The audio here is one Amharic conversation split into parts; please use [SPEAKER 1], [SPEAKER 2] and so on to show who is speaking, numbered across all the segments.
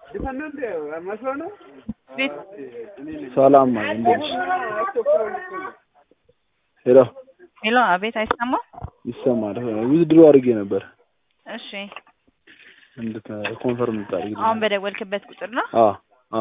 [SPEAKER 1] ሰላም እንዴት ነሽ? ሄሎ
[SPEAKER 2] ሄሎ፣ አቤት፣ አይሰማም?
[SPEAKER 1] ይሰማል። ዊዝድሮ አድርጌ ነበር
[SPEAKER 2] እሺ፣
[SPEAKER 1] እንድት ኮንፈርም እንድታደርጊ
[SPEAKER 2] አሁን በደወልክበት ቁጥር ነው?
[SPEAKER 1] አ አ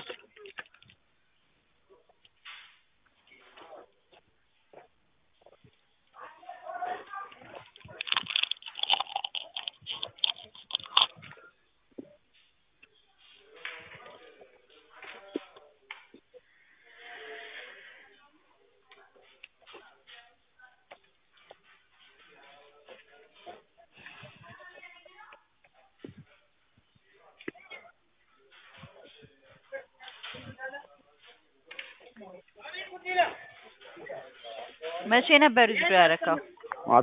[SPEAKER 2] መቼ ነበር ዊዝድሮ ያደረከው?
[SPEAKER 1] ማታ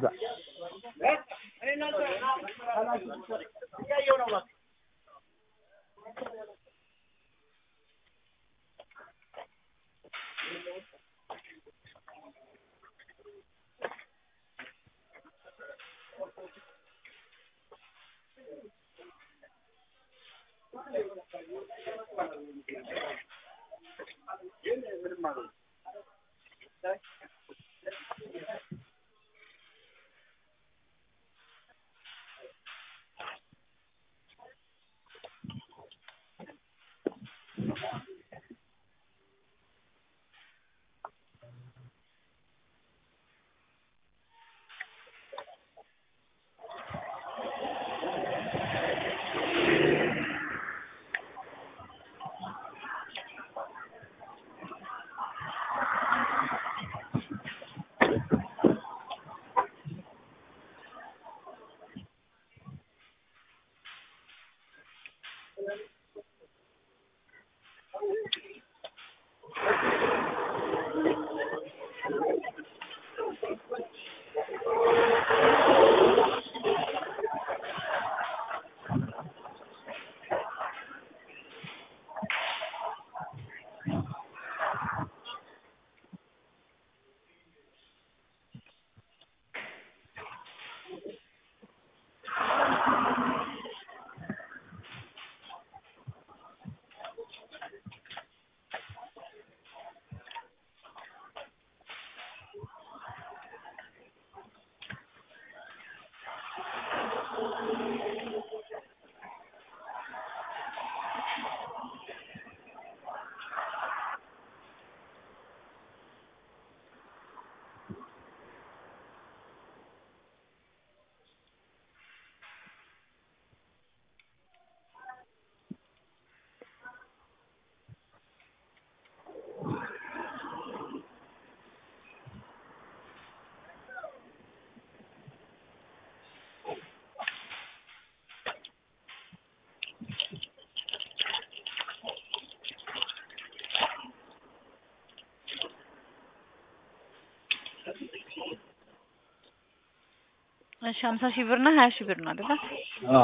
[SPEAKER 2] እሺ፣ ሀምሳ ሺህ ብር እና ሀያ ሺህ ብር ነው አይደለ?
[SPEAKER 1] አ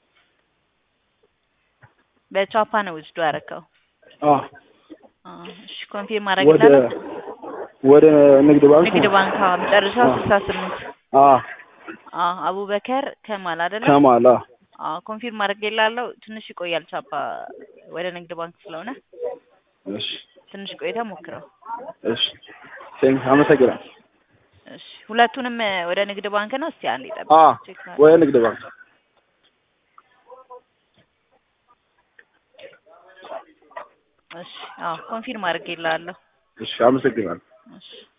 [SPEAKER 2] በቻፓ ነው ዊዝድሮ ያደረከው?
[SPEAKER 1] አ
[SPEAKER 2] አ እሺ፣ ኮንፊርም ማድረግ
[SPEAKER 1] ወደ
[SPEAKER 2] ይላል።
[SPEAKER 1] ወደ ንግድ ባንክ
[SPEAKER 2] ንግድ ባንክ አዎ፣ መጨረሻው
[SPEAKER 1] አ
[SPEAKER 2] ስልሳ ስምንት
[SPEAKER 1] አ
[SPEAKER 2] አ አቡበከር ከማል አይደለ?
[SPEAKER 1] ከማል አ
[SPEAKER 2] አ ኮንፊርም ማድረግ ይላለው። ትንሽ ይቆያል ቻፓ ወደ ንግድ ባንክ ስለሆነ
[SPEAKER 1] እሺ
[SPEAKER 2] ትንሽ ቆይታ ሞክረው።
[SPEAKER 1] እሺ ቴንክ አመሰግናለሁ።
[SPEAKER 2] እሺ፣ ሁለቱንም ወደ ንግድ ባንክ ነው። እስቲ አንዴ ጠብቅ።
[SPEAKER 1] አ
[SPEAKER 2] ቼክ
[SPEAKER 1] ወደ ንግድ ባንክ
[SPEAKER 2] እሺ፣ አዎ ኮንፊርም አድርጌልሃለሁ።
[SPEAKER 1] እሺ አመሰግናለሁ።
[SPEAKER 2] እሺ